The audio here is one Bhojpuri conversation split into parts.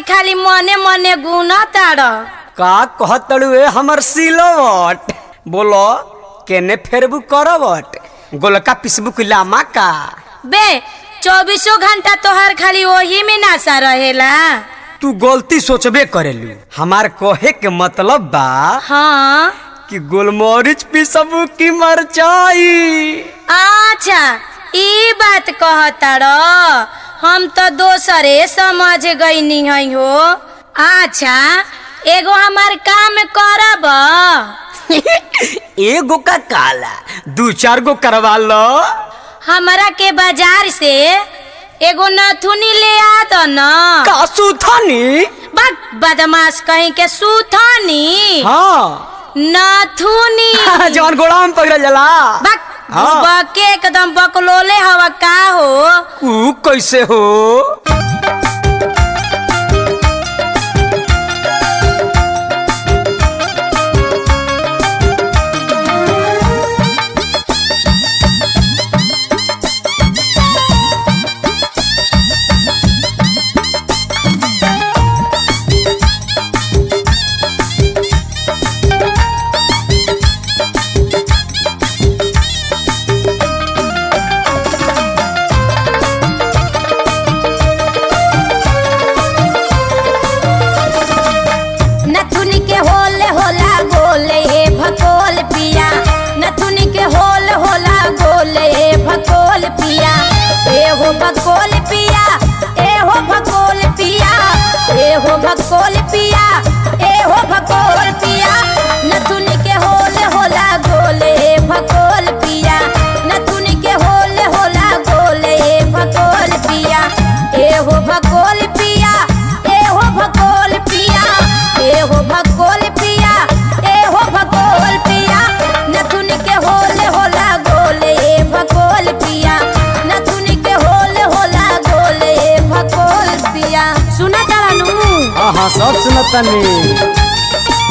खाली मने मने गुना ताड़ का कहतड़ू ए हमर सिलवट बोलो केने फेरबू करवट गोलका पिसबू की लामा का बे चौबीसों घंटा तोहर खाली वही में नासा रहेला तू गलती सोचबे करेलू हमार कहे के मतलब बा हाँ कि गोलमरीच पिसबू की मरचाई अच्छा ई बात कहताड़ हम तो दोसरे समझ गईनी हई हो अच्छा एगो हमार काम करब एगो का काला दू चार गो करवा लो हमरा के बाजार से एगो नथुनी ले आ दो न का सुथनी बक बदमाश कहीं के सूथनी हाँ नथुनी जवन गोड़ा में पकड़ल जाला बक हाँ। बके एकदम बकलोले हवा का हो ऊ कैसे हो नथुनी के होले होला गोले हे भकोल पिया नथुनी के होल होला गोले हे भकोल पिया ए हो भकोल पिया ए हो भकोल पिया ए हो भकोल पिया ए हो भकोल पिया नथुनी के होले होला गोले हे भकोल पिया नथुनी के होले होला गोले हे भकोल पिया ए हो भकोल पिया ए हो भकोल पिया ए हो भकोल पिया ए हो भकोल पिया नथुन के होले होला गोले ए भकोल पिया नथुन के होले होला गोले ए भकोल पिया सुना तारानु हाँ हाँ सब सुनतनी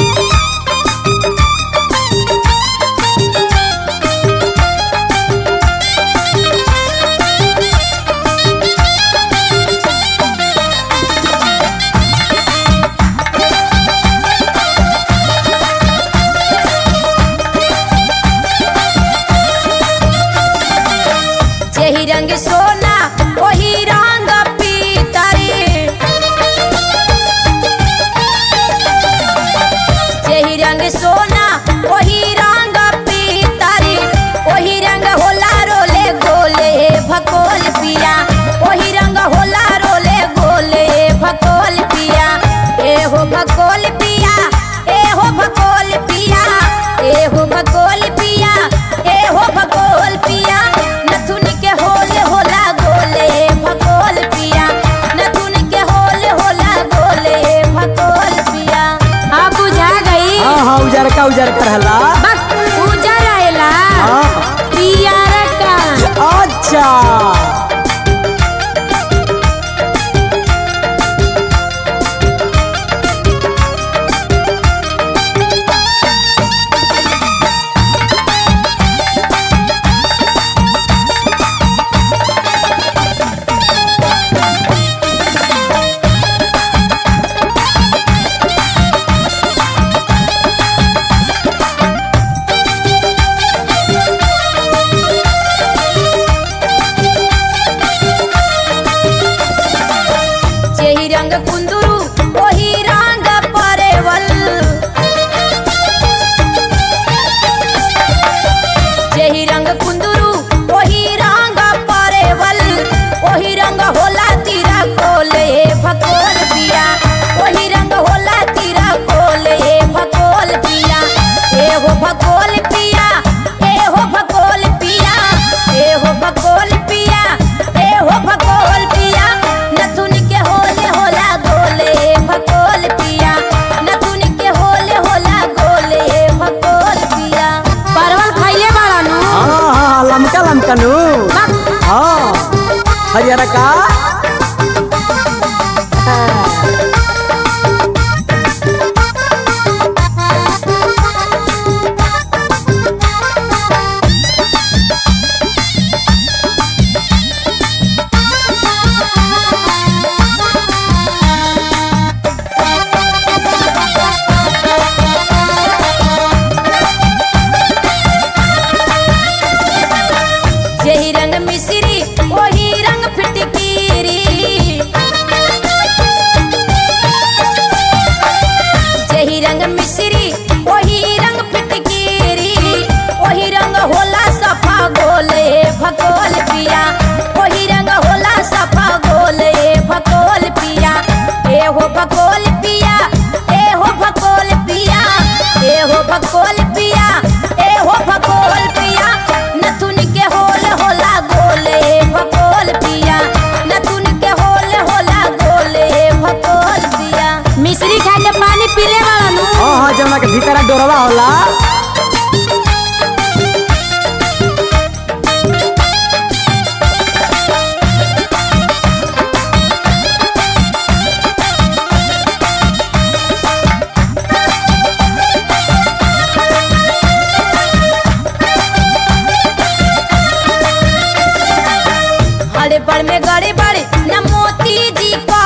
जेही रंग सोना वही रंग पीतरी जेही रंग सोना वही रंग पीतरी वही रंग होला रोले गोले भकोल पिया वही रंग होला रोले गोले भकोल पिया ए हो भकोल पिया ए हो भकोल पिया ए हो भकोल पिया ए हो भकोल पिया नथुन के होले होला गोले भकोल पिया नथुन के होले होला गोले भकोल पिया आप बुझा गई हाँ हाँ उजार का उजार का रहला बस पूजा रहेला हाँ पियारा का अच्छा जेही रंग कुंदरू वही रंग परेवल जेही रंग कुंदरू वही रंग परेवल वही रंग होला तीरा कोले भकोल पिया वही रंग होला तीरा कोले भकोल पिया ए हो भकोल पिया ए हो भकोल पिया ए हो भकोल पिया ए हो भकोल पिया नथुन के होले होला गोले भकोल पिया नथुन के होले होला गोले भकोल पिया परवल खाइले बाड़ा नु हाँ हाँ लमका लमका नु बक, हाँ हरियाणा का हाँ। गड़बड़ में गड़बड़ न मोती जी का